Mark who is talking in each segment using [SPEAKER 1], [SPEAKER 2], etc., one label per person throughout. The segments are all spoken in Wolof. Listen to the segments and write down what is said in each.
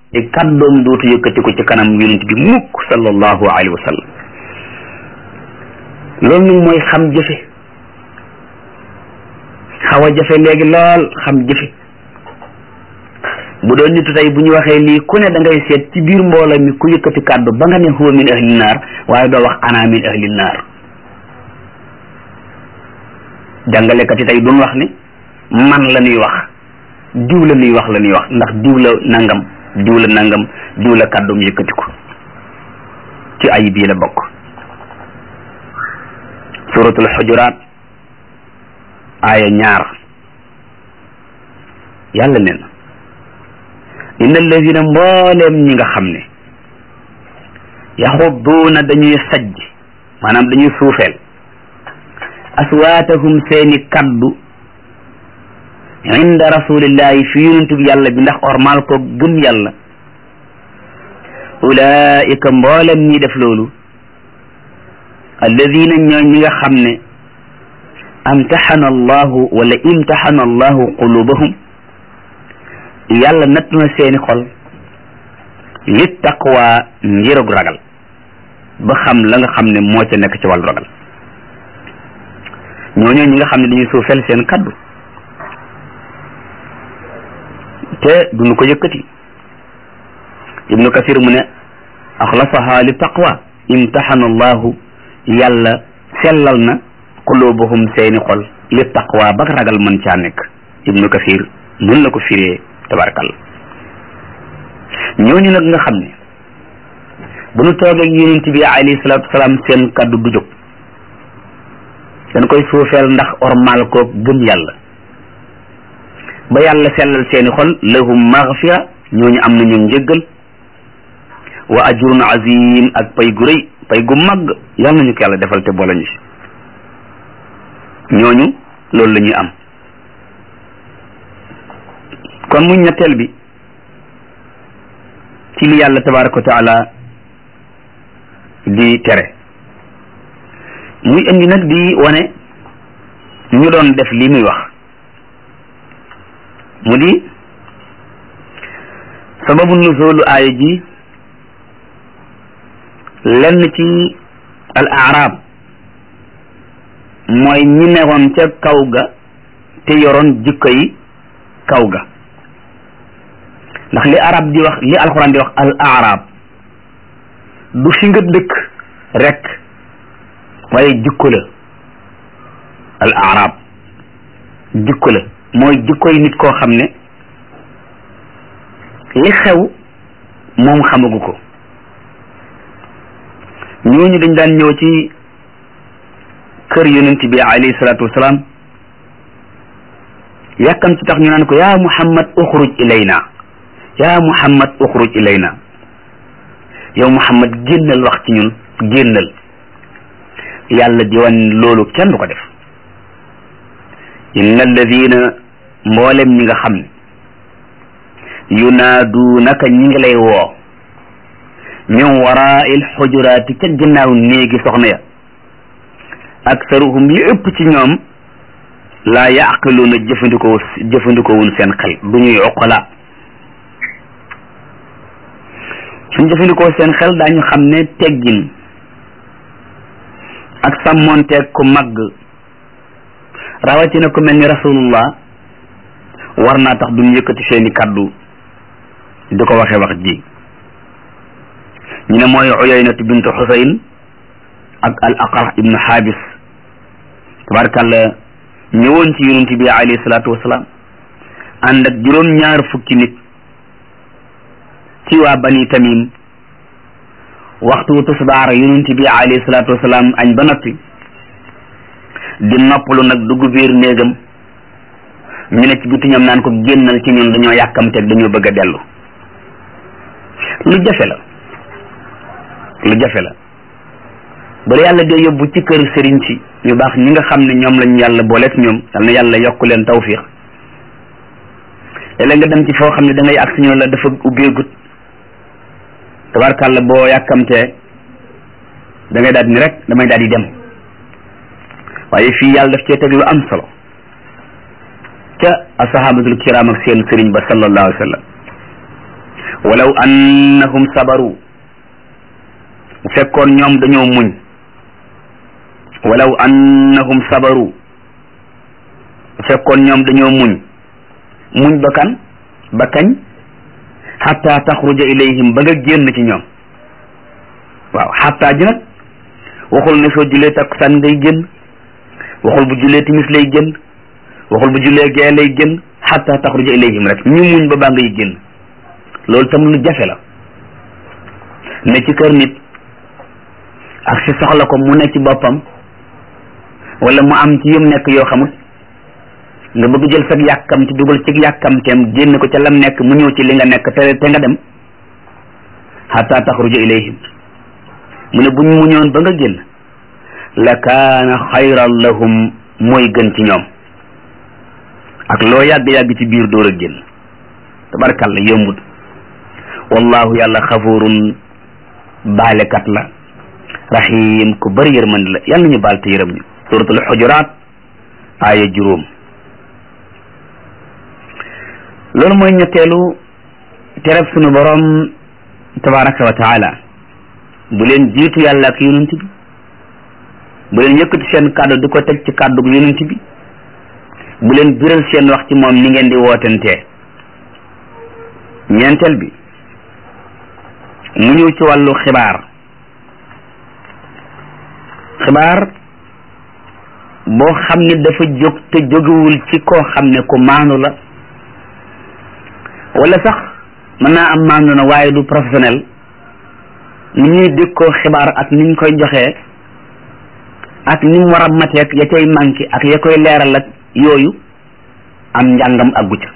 [SPEAKER 1] te kàddoom dootu yëkkati ko ci kanam yonent bi mukk sallallahu alayhi wa sallam loolu nag mooy xam jëfe xaw a jafe léegi lool xam jëfe bu doon nitu tey bu ñu waxee lii ku ne da ngay seet ci biir mbooloo mi ku yëkkati kàddu ba nga ne huwa min ahli naar waaye doo wax ana min ahli naar jàngalekat yi tey duñ wax ni man la ñuy wax diw la ñuy wax la ñuy wax ndax diw la nangam diw la nangam diw la kàddum yëkkati ko ci ay bii la bokk suratul xujuraat aaya ñaar yàlla nee na inna alladina mbooleem ñi nga xam ne yaxudduuna dañuy sajj maanaam dañuy suufeel aswaatahum seeni kaddu inda rasulillahi fi yonent bi yàlla bi ndax ormal ko gëm yàlla ulaika mboolem ñi def loolu alladina ñoo ñi nga xam ne amtaxana allahu wala imtaxana allahu qulubahum yàlla natt na seeni xol li taqwa ngirug ragal ba xam la nga xam ne moo ca nekk ci wàllu ragal ñooñu ñi nga xam ne dañuy suufeel seen kaddu te duñu ko yëkkati ibnu kasir mu ne axlasaha li taqwa imtaxana allahu yàlla sellal na qulubuhum seeni xol li taqwa ba ragal mën caa nekk ibnu kasir nun la ko firee tabarakalla ñooñu nag nga xam ne bu nu toogee ak yonent bi alayhi salaatu wasalaam seen kaddu du jóg dañ koy suufeel ndax ormal ko gëm yàlla ba yàlla sellal seeni xol lahum maghfira ñooñu am nañu njëggal wa ajrun azim ak pay gu rëy pay gu mag yàlla nañu ko yàlla defal te boole ñu si ñooñu loolu la ñuy am kon mu ñetteel bi ci li yàlla tabaraka wa taala di tere muy indi nag di wane ñu doon def li muy wax mu di sababu nuzulu aaya ji lenn ci al arab mooy ñi newoon ca kaw ga te yoroon jikko yi kaw ga ndax li arab di wax li alquran di wax al arab du fi nga dëkk rek waaye jikko la al arab jikko la mooy jikkoy nit koo xam ne li xew moom xamagu ko ñooñu dañ daan ñëw ci kër yonent bi alayhi salaatu wasalaam yàkkam ci tax ñu naan ko yaa muhammad uxruj ilayna yaa muhammad uxruj ilayna yow muhammad génnal wax ci ñun génnal yàlla di wan loolu kenn du ko def inna alladina mboolem ñi nga xam ne yunaaduunaka ñi ngi lay woo min warai lxujuraati ca ginnaaw néegi soxna ya aktaruhum li ëpp ci ñoom laa yaqiluuna jëfandikoo jëfandikoo wuñ seen xel du ñuy oqala suñ jëfandikoo seen xel daañu xam ne teggin ak sàmmonteeg ku màgg rawatina ku mel ni rasulullah war naa tax duñ yëkkati seeni kaddu di ko waxee wax ji ñu ne mooy uyaynatu bintu xusayn ak al aqra ibnu xaabis tabarakàlla ñëwoon ci yonent bi alayhi salaatu wasalaam ànd ak juróom ñaar fukki nit ci waa bani tamim waxtu tisbaar yonent bi alayhi salaatu wasalaam añ ba noppi di noppalu nag dugg biir néegam ñu ne ci biti ñoom naan ko génnal ci ñun dañoo yàkkamteeg dañoo bëgg a dellu lu jafe la lu jafe la bala yàlla dee yóbbu ci kër sëriñ si ñu baax ñi nga xam ne ñoom lañu yàlla booleeg ñoom yal na yàlla yokk leen tawfiq léeg-léeg nga dem ci foo xam ne da ngay agsi ñoo la dafa ubbeegut tabarkàlla boo yàkkamtee da ngay daal ni rek damay daal di dem waaye fii yàlla daf cee teg lu am solo ca asahabatul kiram ak seen sëriñ ba sallallahu alayhi wa sallam walaw annahum sabaru bu fekkoon ñoom dañoo muñ walaw annahum sabaru bu fekkoon ñoom dañoo muñ muñ ba kan ba kañ xatta taxruja ilayhim ba nga génn ci ñoom waaw xatta ji nag waxul ne soo julee takkusaan ngay génn waxul bu julee timis lay génn waxul bu julee gee lay génn xatta taxruja ilayhim rek ñu muñ ba baa ngay génn loolu tam lu jafe la ne ci kër nit ak si soxla ko mu ne ci boppam wala mu am ci yum nekk yoo xamut nga bëgg jël sag yàkkamti dugal ci yàkkamteem génn ko ca lam nekk mu ñëw ci li nga nekk te te nga dem xatta taxruja ilayhim mu ne buñ muñoon ba nga génn la kaana xayran lahum mooy gën ci ñoom ak loo yàgg-yàgg ci biir door a génn tabarkalla yombut wallahu yàlla xafurun baalekat la rahim ku bëri yërmandi la yàlla ñu baal te yërëm ñu suratul xujuraat aaya juróom loolu mooy ñetteelu tereb sunu borom tabaraka wa taala bu leen jiitu yàlla ak yonent bi bu leen yëkkati seen kàddu di ko teg ci kàddu yonent bi bu leen biral seen wax ci moom ni ngeen di wootantee ñeenteel bi mu ñëw ci wàllu xibaar xibaar boo xam ne dafa jóg te jógewul ci koo xam ne ku maandu la wala sax mën naa am maandu na waaye du professionnel ni ñuy dékkoo xibaar ak ni ñu koy joxee ak ni mu war a mateek ya cay manqué ak ya koy leeral ak yooyu am njàngam aggu ca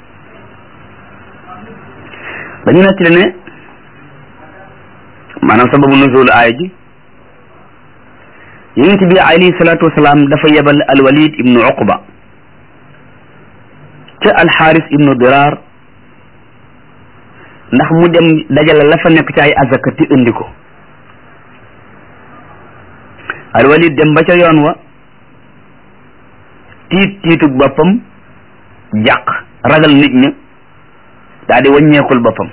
[SPEAKER 1] dañu nettali ne maanaam sababu nuzul aaya ji yonent bi alayhi salaatu wasalaam dafa yebal alwalid ibnu uqba ca alxaaris ibnu diraar ndax mu dem dajale la fa nekk ci ay azaka ti indi ko alwalid dem ba ca yoon wa tiit tiitug boppam jàq ragal nit ña daa di wàññeekul boppam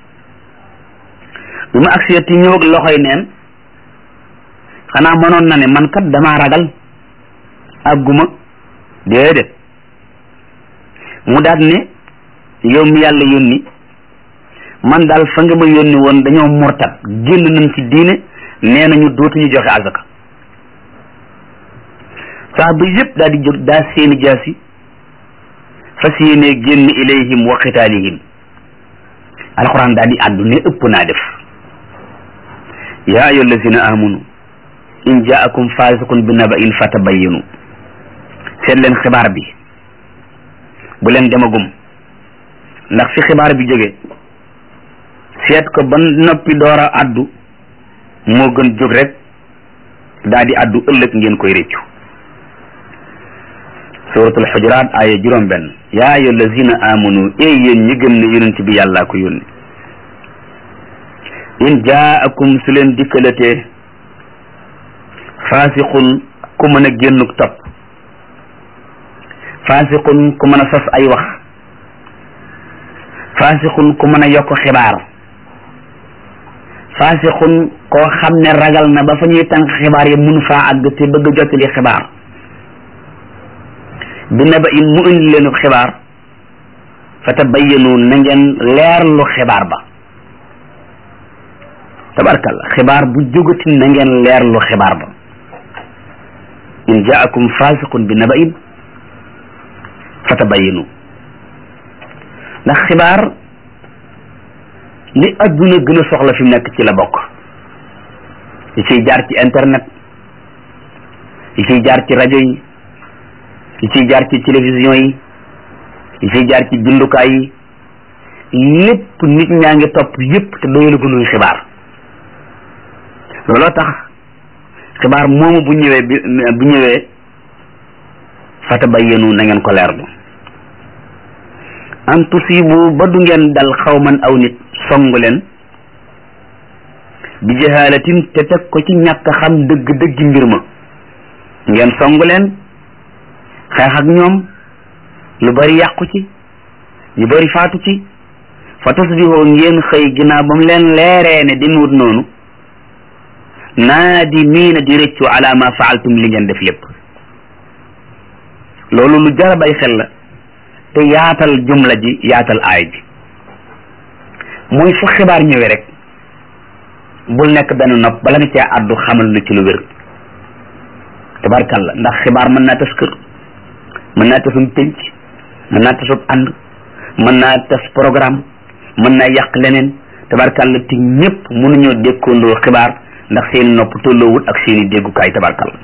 [SPEAKER 1] bi mu agsi ti ñëw ak loxoy neen xanaa mënoon na ne man kat damaa ragal àgguma déedéet mu daat ne yow mi yàlla yónni man daal fa nga ma yónni woon dañoo murtat génn nañ ci diine nee nañu dootuñu joxe azaka saa ba yëpp daal di jóg daa seeni jaasi fas yéene génn ilayhim wa qitaalihim alquran daal di àddu ne ëpp naa def yaa ayyuha allazina amanu in jaakum fasiqun bi naba'in fatabayyanu seet leen xibaar bi bu leen demagum ndax fi xibaar bi jóge seet ko ba noppi door a addu moo gën jóg rek daal di addu ëllëg ngeen koy réccu suratul xujuraat aaya juróom benn yaa ayyuha allazina amanu ey yéen ñi gëm ne yonent bi yàllaa ko yónni in jaakum su leen dikkalatee faasiqun ku mën a génnuk topp faasiqun ku mën a sos ay wax faasiqun ku mën a yokk xibaar faasiqun koo xam ne ragal na ba fa ñuy tànk xibaar yi mun faa àgg te bëgg a jottali xibaar bi na ba in mu indi leenu xibaar fa tabayyanu na ngeen leerlu xibaar ba tabarkalla xibaar bu jógati na ngeen leerlu xibaar ba in jaakum fasiqun bi naba'in fatabayyanu ndax xibaar li adduna gën a soxla fi mu nekk ci la bokk yi ciy jaar ci internet yi ciy jaar ci rajo yi yi ciy jaar ci télévision yi yi ciy jaar ci bindukaay yi lépp nit ñaa ngi topp yépp te doylu gënuy xibaar looloo tax xibaar moomu bu ñëwee bi bu ñëwee fatabayyanu na ngeen ko leerlu an tusibu ba du ngeen dal xawman aw nit song leen bi jahalatin te teg ko ci ñàkk xam dëgg dëggi mbir ma ngeen song leen xeex ak ñoom lu bari yàqu ci ñu bari faatu ci fa tusbihoo ngeen xëy ginnaaw ba mu leen leeree ne di nuut noonu naadi miina di rëccu ala ma faaltum li ngeen def lépp loolu lu jar a bay xel la te yaatal jumla ji yaatal aay bi mooy fu xibaar ñëwee rek bul nekk benn nopp bala nga cee àddu xamal lu ci lu wér tabarkalla ndax xibaar mën naa tas kër mën naa tasum pénc mën naa tasub ànd mën naa tas programme mën naa yàq leneen tabarkalla te ñëpp mënuñoo dékkoondoo xibaar ndax seeni nopp tolloowul ak seeni déggukaay tabarkalla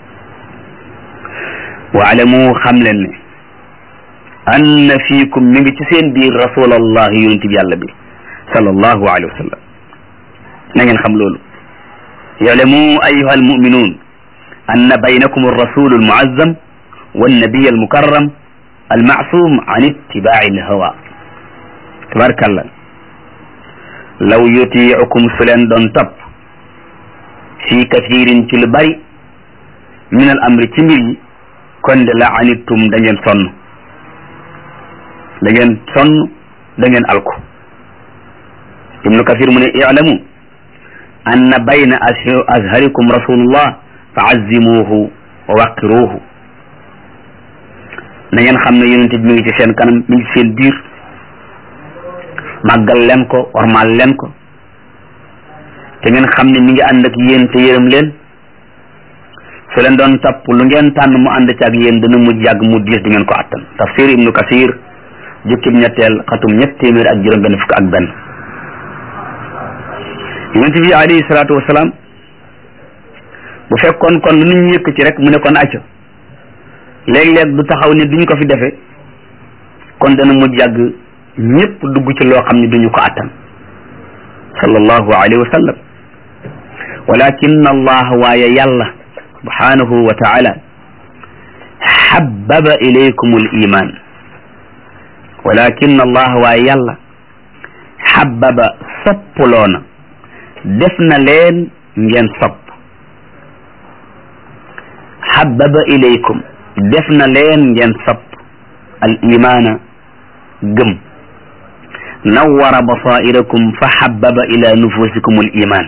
[SPEAKER 1] waalamu xam leen ne anna fiikum mi ngi ci seen biir rasulallahi yonent bi yàlla bi sallallahu alayhi wa sallam na ngeen xam loolu yalamu ayuha almuminuun anna baynakum alrasul almuazzam wannabiy almukarram almaasum an ittibaai alhawa tabarkalla law yutiicukum su leen doon topp fi kathirin ci lu bari min al amri ci mbir yi kon de la anittum da ngeen sonn da ngeen sonn da ngeen alku ibnu kathir mu ne i'lamu anna bayna azharikum rasulullah fa azzimuhu wa waqiruhu na ngeen xam ne yonente bi mi ngi ci seen kanam mi ngi ci seen biir màggal leen ko ormal leen ko te ngeen xam ne mi ngi ànd ak yéen te yërëm leen su leen doon topp lu ngeen tànn mu ànd ci ak yéen dana mujj yàgg mu diis di ngeen ko attan tafsir ibnu kasir jukkib ñetteel xatum ñett téeméer ak juróom benn fukk ak benn yonent bi alayhi salaatu wasalaam bu fekkoon kon lu nit ñu yëkk ci rek mu ne kon acca léeg-léeg du taxaw ne duñ ko fi defe kon dana mujj yàgg ñëpp dugg ci loo xam ne duñu ko attan sallallahu alayhi wa sallam walakin allah waaye yàlla subhanahu wa taala xabbaba ilaykum al iman walakin allah waaye yàlla xabbaba sopploona def na leen ngeen sopp xabbaba ilaykum def na leen ngeen sopp al imaana gëm nawara basairakum fa xabbaba ila nufusikum al iman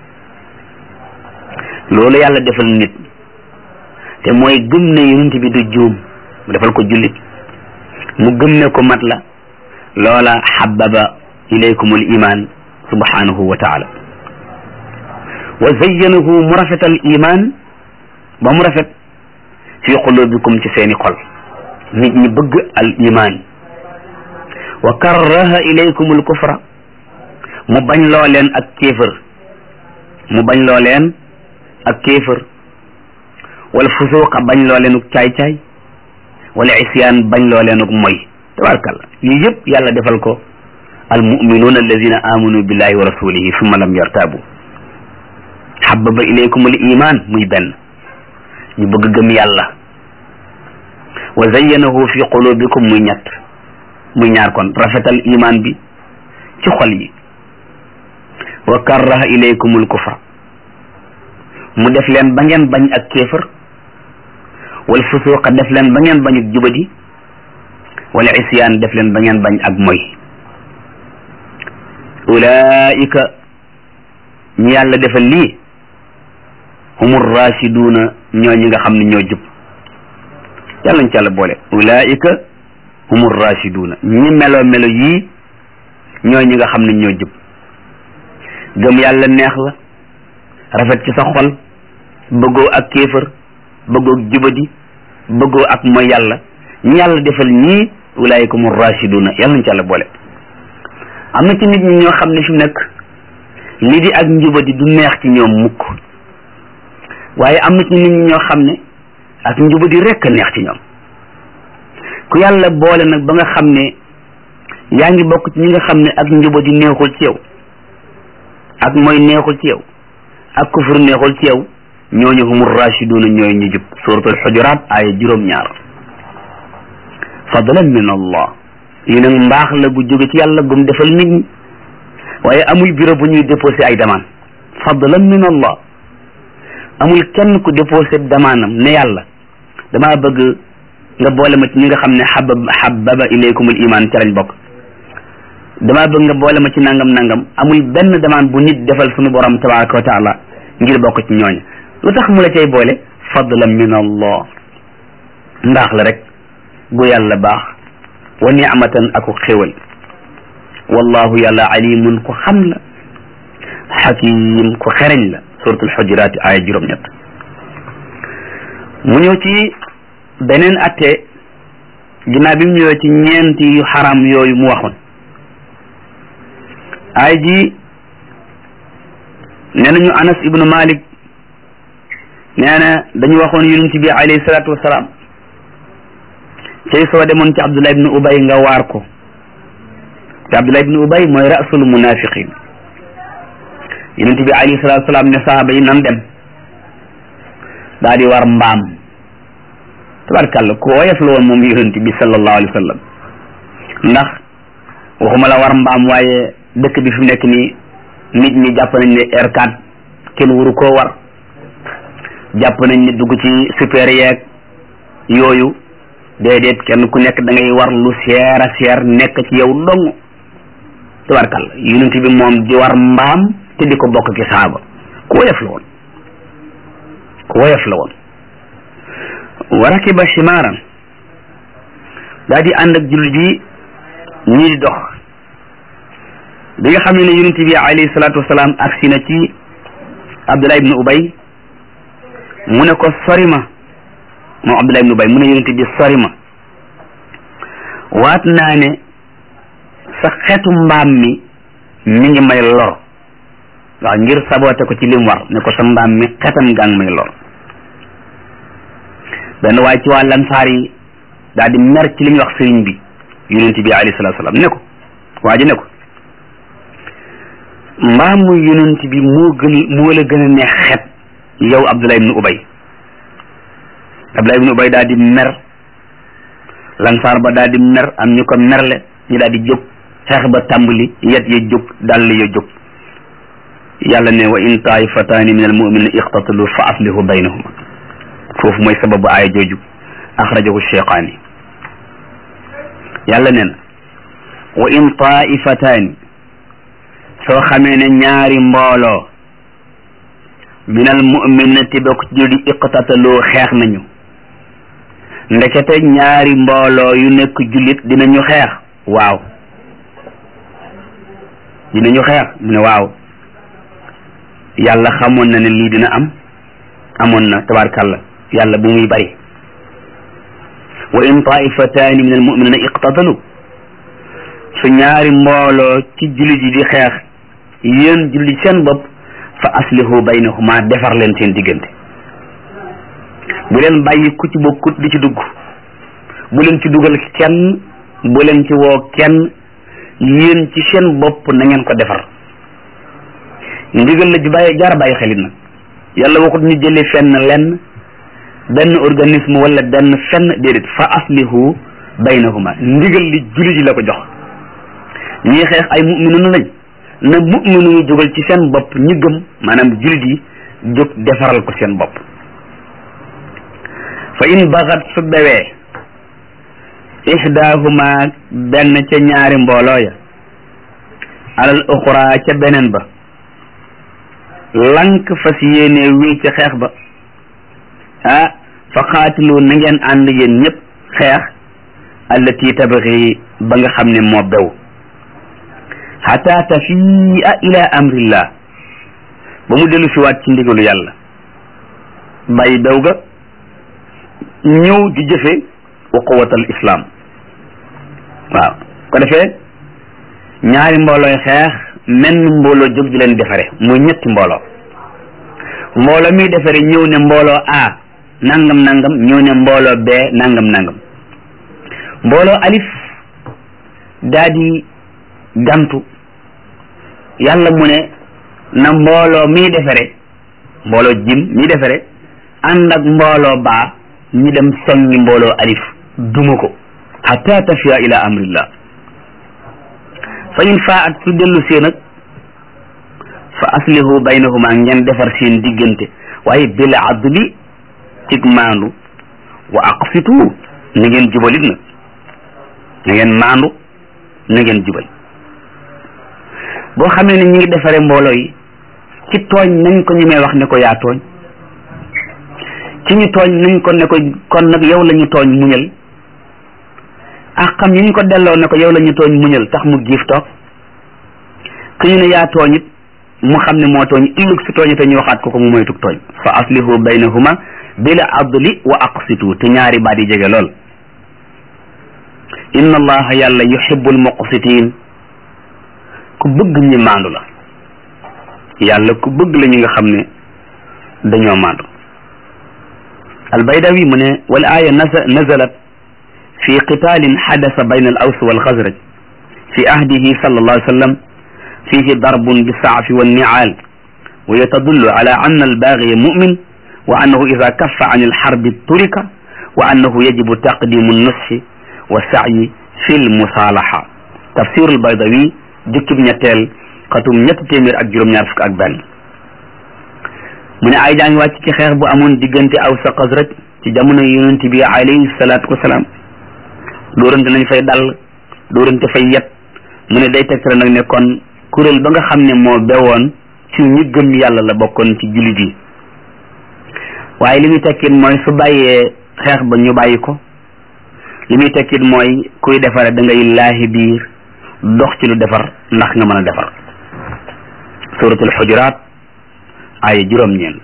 [SPEAKER 1] loolu yàlla defal nit te mooy gëm ne yonent bi du juum mu defal ko jullit mu gëm ne ko mat la loola xabbaba ilaykum al iman subhanahu wa taala wa zayyanahu mu rafetal iman ba mu rafet fi qulubikum ci seeni xol nit ñi bëgg al iman wa karraha ilaykum al kufra mu bañ loo leen ak kéefër mu bañ loo leen ak kéefër wala fusuuqa bañ loo leen ak caay-caay wala isyaan bañ loo leen ak moy tabarakalla yii yëpp yàlla defal ko al muminuuna alladina amanu billahi wa rasulihi summa lam yartabu xababa ilaykum al iman muy benn ñu bëgg gëm yàlla wa zayyanahu fi qulubikum muy ñett muy ñaar kon rafetal iman bi ci xol yi wa karraha ilaykum al kufra mu def leen ba ngeen bañ ak kéefër wal fusuqa def leen ba ngeen bañ ak jubadi wala isyaan def leen ba ngeen bañ ak moy ulaika ñi yàlla defal lii humur rasiduuna ñoo ñi nga xam ne ñoo jub yàlla ñu ci yàlla boole ulaika humur rasiduuna ñi melo melo yii ñoo ñi nga xam ne ñoo jub gëm yàlla neex la rafet ci sa xol bëggoo ak kéefër bëggoo ak jubadi bëggoo ak mooy yàlla ñi yàlla defal ñii ulaika humur rasiduuna yàlla ñu ci yàlla boole am na ci nit ñi ñoo xam ne fi mu nekk lii di ak njubadi du neex ci ñoom mukk waaye am na ci nit ñi ñoo xam ne ak njubadi rekk a neex ci ñoom ku yàlla boole nag ba nga xam ne yaa ngi bokk ci ñi nga xam ne ak njubadi neexul ci yow ak mooy neexul ci yow ak kufur neexul ci yow ñooñu humur rashiduna ñooy ñu jub suratul xujuraat aaya juróom-ñaar fadlan min allah lii nag mbaax la gu jóge ci yàlla gum defal nit ñi waaye amul bureau bu ñuy déposé ay demande fadlan min allah amul kenn ku déposé damaanam ne yàlla damaa bëgg nga boole ma ci ñi nga xam ne xabab xababa ilaykumul iman ca lañ bokk damaa bëgg nga boole ma ci nangam nangam amul benn demande bu nit defal suñu borom tabaraka wa taala ngir bokk ci ñooña lu tax mu la cay boole fadlan min allah ndaax la rek gu yàlla baax wa ni'matan aku xéwal wallahu yàlla alimun ku xam la xakim ku xereñ la suratul xujuraat aaya juróom-ñett mu ñëw ci beneen atte ginnaaw bi mu ñëwee ci ñeenti yu xaram yooyu mu waxoon ay ji nee nañu anas ibnu malik nee na dañu waxoon yonent bi alayhi salaatu wasalaam cey soo demoon ci abdullah ibnu ubay nga waar ko te abdullah ibnu ubay mooy rasul munafiqin yonent bi alayhi salaatu wasalaam ne sahaaba yi nan dem daa di war mbaam tabarkàlla ku woyof la woon moom yonent bi sallallahu alayhi wa sallam ndax waxuma la war mbaam waaye dëkk bi fi mu nekk nii nit ñi jàpp nañ ne R4 kenn waru koo war jàpp nañ ne dugg ci super yeeg yooyu déedéet kenn ku nekk da ngay war lu seer a seer nekk ci yow dong tabarkàlla yonent bi moom di war mbaam te di ko bokk ci saaba ku woyof la woon ku woyof la woon wa rakiba ximaaran daa di ànd ak jullit yi ñii di dox bi nga xam ne ne yonent bi alayhi salaatu wasalaam agsi na ci Abdullah ibn Ubay mu ne ko sori ma moom Abdullah ibn Ubay mu ne yonent bi sori ma waat naa ne sa xetu mbaam mi mi ngi may lor waaw ngir saboote ko ci lim war ne ko sa mbaam mi xetam gaa ngi may lor benn waaye ci waa lansaar yi daal di mer ci li ñu wax sëriñ bi yonent bi alayhi salaatu salaam ne ko waa ji ne ko mbaamu yonent bi moo gën moo la gën a neex xet yow Abdullah ibn Ubay Abdullah ibn Ubay daal di mer lansaar ba daal di mer am ñu ko merle ñu daal di jóg xeex ba tàmbali yet ya jóg dàll ya jóg yàlla ne wa in taifataani min al muminina iqtatalu fa aslihu baynahuma foofu mooy sababu aaya jooju axrajahu cheyqaani yàlla nee na wa in taifataani soo xamee ne ñaari mbooloo min al muminati bokk ci julli iqtataloo xeex nañu ndekete ñaari mbooloo yu nekk jullit dinañu xeex waaw dinañu xeex mu ne waaw yàlla xamoon na ne lii dina am amoon na tabarkàlla yàlla bu muy bari wa in taifataani min almuminina iqtatalu su ñaari mbooloo ci jullit yi di xeex yéen jullit seen bopp fa aslihu baynahuma defar leen seen diggante bu leen bàyyi ku ci bokkut di ci dugg bu leen ci dugal kenn bu leen ci woo kenn yéen ci seen bopp na ngeen ko defar ndigal la ju bàyyi jaara bàyyi xelit nag yàlla waxut ñu jëlee fenn lenn benn organisme wala benn fenn déedéet fa aslihu baynahuma ndigal li jullit yi la ko jox ñii xeex ay mu'minuna lañ na mu'minu yi jógal ci seen bopp ñi gëm maanaam jullit yi jóg defaral ko seen bopp fa in baxat su bewee ihdaahuma benn ca ñaari mbooloo ya alal uxra ca beneen ba lank fas yéene wii ci xeex ba ah fa xaatilu na ngeen ànd yéen ñëpp xeex allati tabxi ba nga xam ne moo bew xata tafia ila amrillah ba mu dellu si waat ci ndigalu yàlla bàyyi bew ga ñëw di jëfe wa quwatal islam waaw ko defee ñaari mboolooy xeex menn mbooloo jóg di leen defare muy ñetti mbooloo mbooloo mi defare ñëw ne mbooloo a nangam nangam ñëw ne mbooloo b nangam nangam mbooloo alif daa di gantu yàlla mu ne na mbooloo mi defare mbooloo jim mi defare ànd ak mbooloo baa ñu dem songi mbooloo alif duma ko hatta tafiya ila amrillah fa in faat su dellu see nag fa aslihu baynahuma ngeen defar seen diggante waaye bil adli cig maandu wa aqsitu na ngeen jubalit na na ngeen maandu na ngeen jubal boo xamee ne ñi ngi defaree mbooloo yi ci tooñ nañ ko ñu may wax ne ko yaa tooñ ci ñu tooñ nañ ko ne ko kon nag yow la ñu tooñ muñal ak xam yi ñu ko delloo ne ko yow la ñu tooñ muñal tax mu giif toog ku ñu ne yaa tooñ it mu xam ne moo tooñ illug si tooñ te ñu waxaat ko ko mu moytug tooñ fa aslihu baynahuma bil adli wa aqsitu te ñaari baat yi jege lool inna allaha yàlla yuhibbul muqsitin ku bëgg ñi maandu la yàlla ku bëgg la ñi nga xam ne dañoo maandu albaydawi mu ne wal aya nazalat fi qitalin xadasa bayna al aws wal xasraj fi ahdihi sallallahu alayhi wa sallam fihi darbun bisaafi wanniaal wa yatadullu ala anna albaagiya mumin wa annahu ida kaffa an alxarbi turika wa annahu yajibu taqdimu nusxi wa sacyi fi lmusaalaxa tafsir albaydawi jukkib ñetteel xatum ñetti téeméer ak juróom-ñaar fukk ak benn mu ne ay jaa ngi wàcc ci xeex bu amoon diggante aws ak xasraj ci jamono yonent bi alayhi salaatu wasalaam dóorante nañ fay dal dóorante fay yet mu ne day tegtale nag ne kon kuréel ba nga xam ne moo bewoon ci ñi gëm yàlla la bokkoon ci jullit yi waaye li muy tekkit mooy su bàyyee xeex ba ñu bàyyi ko li muy tekkit mooy kuy defare da ngay laahi biir dox ci lu defar ndax nga mën a defar suratul xujuraat ay juróom-ñeent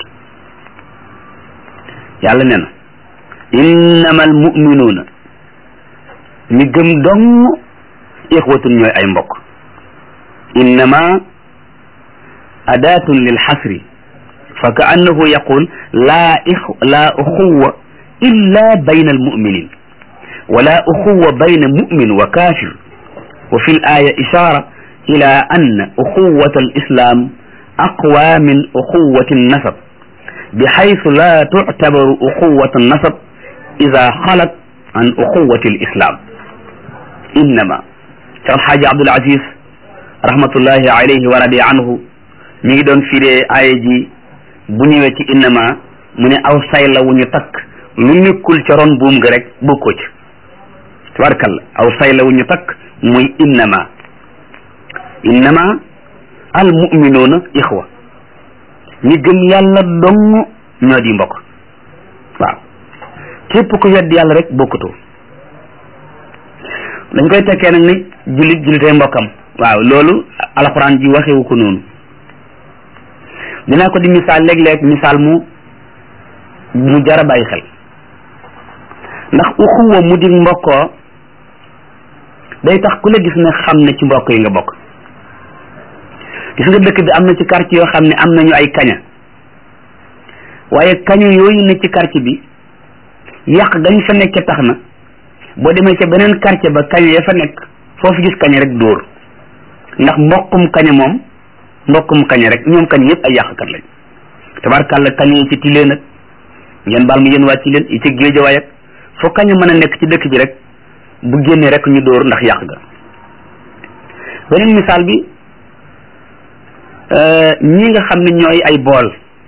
[SPEAKER 1] yàlla nee na innama al muminuuna ñi gëm dong ixwatun ñooy ay mbokk innama adaatun lil xasri fa ka annahu yaqul laa ix laa uxuwa illa bayna almuminin wala uxuwa bayna mumin wa kafir wa fi l aya ishara ila ann uxuwat alislam aqwa min uxuwati annasab bixaytu la tuctabaru uxuwat annasab ida xalat an uxuwati alislam innama Cheikh Alxaaji Abdul Aziz rahmatullahi alayhi wa radi anhu mi ngi doon firee aaya ji bu ñëwee ci innama mu ne aw say la wu ñu takk lu nekkul ca ron buum nga rek bokkoo ci tabarkalla aw say la wu ñu takk muy innama innama al muminuuna ixwa ñi gëm yàlla dong ñoo di mbokk waaw képp ku wedd yàlla rek bokkutoo dañ koy tekkee nag ni jullit jullitay mbokkam waaw loolu alxuraan ji waxewu ko noonu dinaa ko di misaal léeg-léeg misaal mu mu jara bàyyi xel ndax uxuwa mu di mbokkoo day tax ku la gis ne xam ne ci mbokk yi nga bokk gis nga dëkk bi am na ci quartier yoo xam ne am nañu ay kaña waaye kaña yooyu ne ci quartier bi yàq gañ fa nekke tax na boo demee ca beneen quartier ba kaña ya fa nekk foofu gis kaña rek dóor ndax mbokkum kaña moom mbokkum kaña rek ñoom kaña yëpp ay yàqkat lañ tabarkàlla kaña yi ci tilee nag ngeen baal mu yéen wàcc leen yi ci géejawaay ak foo kaña mën a nekk ci dëkk bi rek bu génnee rek ñu dóor ndax yàq ga beneen misaal bi ñi nga xam ne ñooy ay bool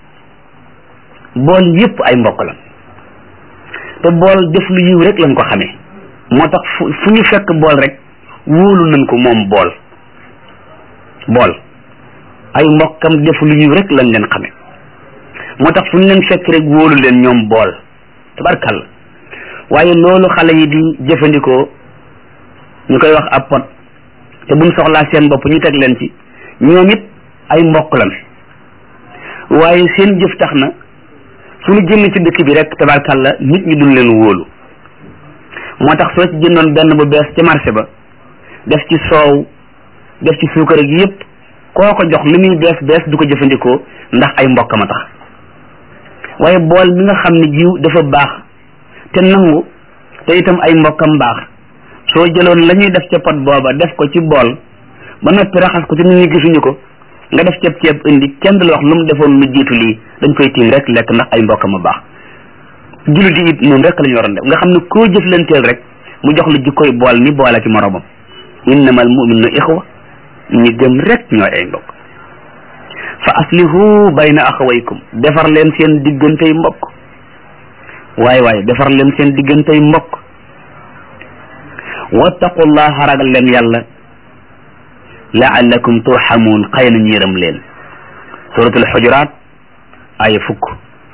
[SPEAKER 1] bool yëpp ay mbokk la te bool def lu yiw rek lañ ko xamee moo tax fu fu ñu fekk bool rek wóolu nañ ko moom bool bool ay mbokkam def lu yiw rek lañ leen xame moo tax fu ñu leen fekk rek wóolu leen ñoom bool tabarkalla waaye loolu xale yi di jëfandikoo ñu koy wax ab pot te buñ soxlaa seen bopp ñu teg leen ci ñoom it ay mbokk lan waaye seen jëf tax na fu ñu génn ci dëkk bi rek tabarkalla nit ñi duñ leen wóolu moo tax soo ci jëndoon benn bu bees ca marché ba def ci soow def ci suukar ak yëpp koo ko jox li muy bees bees du ko jëfandikoo ndax ay mbokkam a tax waaye bool mi nga xam ne jiw dafa baax te nangu te itam ay mbokkam baax soo jëloon la ñuy def ca pot booba def ko ci bool ba noppi raxas ko te nit ñi gisuñu ko nga def ceeb ceeb indi kenn du la wax lu mu defoon lu jiitu lii dañ koy tiim rek lekk ndax ay mbokkam a baax jullit yi it noonu rek la ñu waroon def nga xam ne koo jëflanteel rek mu jox la jikkoy bool ni boole ci moromam innamal mu'minuna ixwa ñi gëm rek ñooy ay mbokk fa aslihu bayna axawaykum defar leen seen diggantey mbokk waaye waaye defar leen seen diggantey mbokk wattaqullaha ragal leen yàlla laallakum turhamuun xëy na ñu yërëm leen suratul xujuraat ay fukk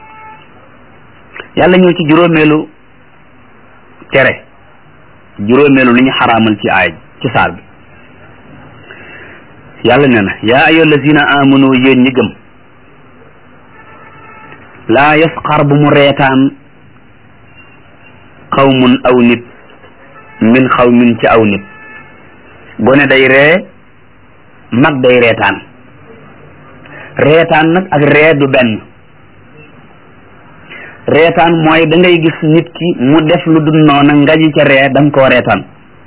[SPEAKER 1] yàlla ñëw ci juróomeelu tere juróomeelu li ñu xaraamal ci aay ci saar bi yàlla nee na yaa ayyuha allazina amanu yéen ñi gëm laa yasxar bu mu reetaan xawmun aw nit min xawmin ci aw nit gone day ree mag day reetaan reetaan nag ak ree du benn reetaan mooy da ngay gis nit ki mu def lu dul noona nga ji ca ree da nga koo reetaan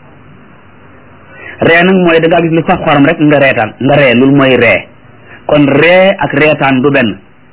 [SPEAKER 1] ree nag mooy da ngaa gis lu sax xorom rek nga reetaan nga ree loolu mooy ree kon ree ak reetaan du benn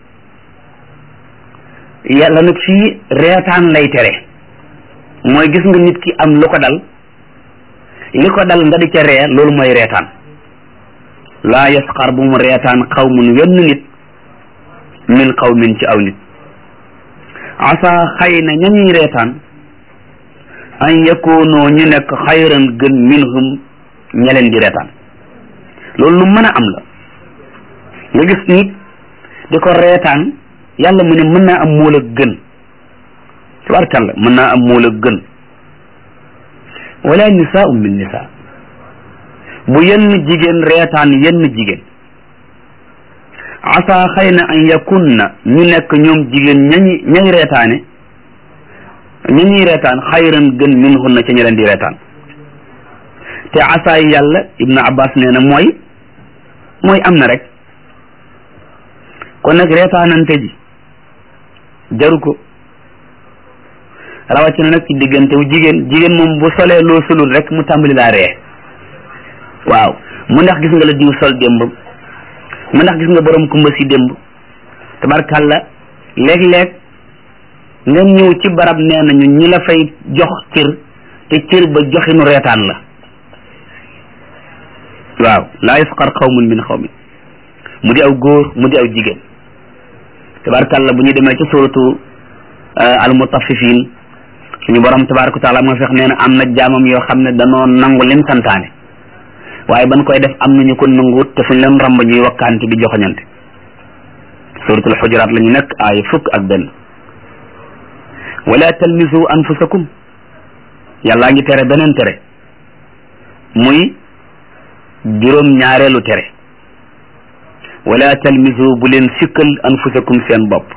[SPEAKER 1] yàlla nag fii reetaan lay tere mooy gis nga nit ki am lu ko dal li ko dal nga di ca ree loolu mooy reetaan laa yasxar bu mu reetaan xawmun wenn nit min xawmin ci aw nit asa xëy na ñañuy reetaan an yakoonoo ñu nekk xayran gën minhum ña leen di reetaan loolu lu mën a am la nga gis nit di ko reetaan yàlla mu ne mën naa am moo la gën tabarkalla mën naa am moo la gën wala nisaau min nisa bu yenn jigéen reetaan yenn jigéen asa xëy na an yakunna ñu nekk ñoom jigéen ñañi ñañ reetaane ñañuy reetaan xayran gën min hunna ca ña leen di reetaan te asa yi yàlla ibnu abbas nee na mooy mooy am na rek kon nag reetaanante ji jaru ko rawatina nag ci diggante wu jigéen jigéen moom bu solee loo solul rek mu tàmbali laa ree waaw mu ndax gis nga la diw sol démb mu ndax gis nga borom kumba si démb tabarkàlla léeg-léeg nga ñëw ci barab nee nañu ñi la fay jox cër te cër ba joxinu reetaan la waaw laa yasqar xawmun min xawmin mu di aw góor mu di aw jigéen tabarkàlla bu ñu demee ci suratu al mutaffifin suñu borom tabaraka taala moo fex nee na am na jaamam yoo xam ne danoo nangu lim santaane waaye ban koy def am nañu ko nanguwut te suñ leen ramba ñuy wakkaante di joxoñante suratul xujuraat la ñu nekk aaya fukk ak benn wala talmisu anfusakum yàllaa ngi tere beneen tere muy juróom ñaareelu tere wala talmisu bu leen sikkal anfusakum seen bopp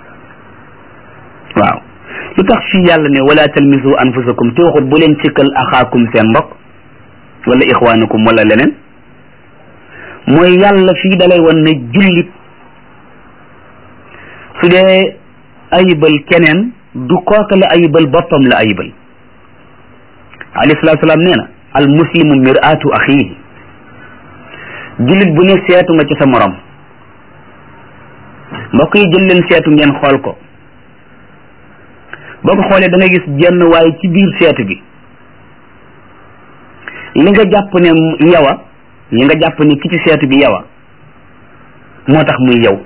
[SPEAKER 1] waaw lu tax fii yàlla ne wala talmisu anfusakum te waxut bu leen sikkal axaakum seen mbokk wala ixwaanukum wala leneen mooy yàlla fii dalay wan ne jullit su dee ayibal keneen du kooka la ayibal boppam la ayibal alayhi salaatu salaam nee na al muslimu miraatu axiihi jullit bu ne seetu nga ci sa morom mbokk yi jël leen seetu ngeen xool ko boo ko xoolee da nga gis jenn waaye ci biir seetu bi li nga jàpp ne yawa li nga jàpp ne ki ci seetu bi yawa moo tax muy yow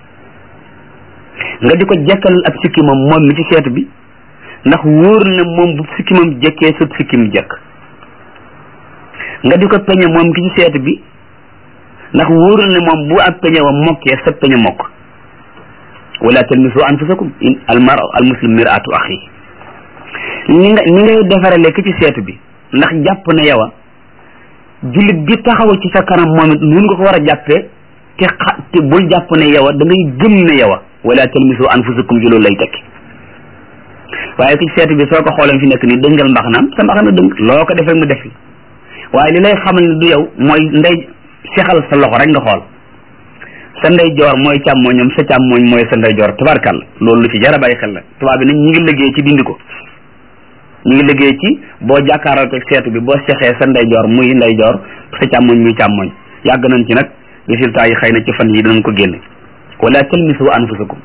[SPEAKER 1] nga di ko jekkal ab sikkimam moom mi ci seetu bi ndax wóor na moom bu sikkimam jekkee sut sikkim jekk nga di ko peñe moom ki ci seetu bi ndax wóor na moom bu ab peñe wa mokkee sa peñe mokk wala talmisu anfusakum in almar al muslim miratu axi ni nga ni ngay defarale ki ci seetu bi ndax jàpp na yow jullit bi taxaw ci sa kanam moom it nun nga ko war a jàppee te xa te bul jàpp ne yow da ngay gëm ne yow wala talmisu anfusakum ji loolu lay tekki waaye ki ci seetu bi soo ko xoolee fi nekk nii dëngal mbaxanaam sa mbaxana dëng loo ko def rek mu def waaye li lay xamal ne du yow mooy ndey sexal sa loxo rek nga xool sa ndey joor mooy càmmooñam sa càmmooñ mooy sa ndey joor tabarkal loolu lu ci jar a bàyyi xel la tubaab bi nag ñi ngi liggéey ci dindi ko ñu ngi liggéey ci boo jàkkaaral ko seetu bi boo sexee sa ndey joor muy ndey joor sa càmmooñ muy càmmooñ yàgg nañ ci nag résultat yi xëy na ci fan yi dinañ ko génne wala talmisu anfusakum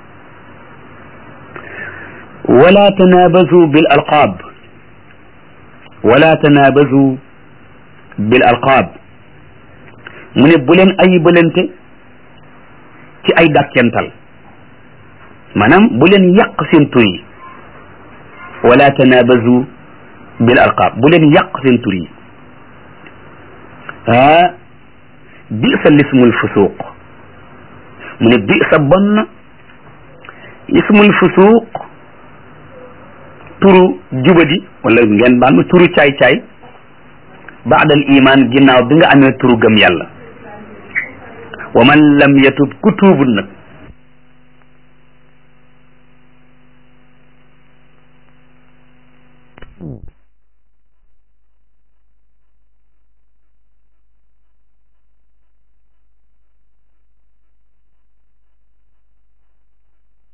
[SPEAKER 1] wala tanabazu bil alqaab wala tanabazu bil alqaab mu ne bu leen ayibalante ci ay dàkkental maanaam bu leen yàq seen tur yi wala tanabazu bil alqaab bu leen yàq seen tur yi ah bi sa lismul fusuuq mu ne bi sa bon na ismul fusuuq turu jubadi wala ngeen baal ma turu caay-caay baadal iman ginnaaw bi nga amee turu gëm yàlla wa man lam yatub ku tuubul nag